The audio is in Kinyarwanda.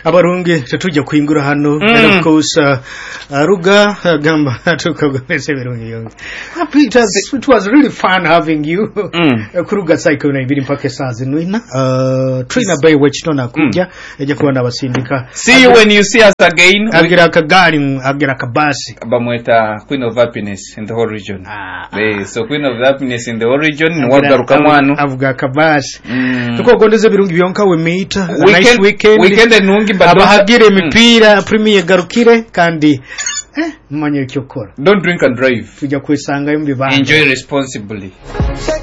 abarundi tujya kwimbura hano Mm. and of course uh, uh, ruga uh, gamba tukagomeze birungi yonge Happy- it was, it was really fun having you Mm. Uh, kuri ruga saa ikumi n'ibiri mpaka saa zinwina uh, trina bay wekino nakuja ajya kuba nabasindika see you when you see us again We- agira akagari agira akabasi bamweta queen of happiness in the whole region Ah, ah. Eh, so queen of happiness in the whole region niwagarukamu hano avuga akabasi Mm. tukogondeze birungi byonka wemiyita a nice Weekend- weekend weekend nungi but don't- abahagira Mm. imipira premier garukire kandi eh, mumanye icyo ukora don't drink and drive tujya kuyisangayo mu bibanza enjoy responsibly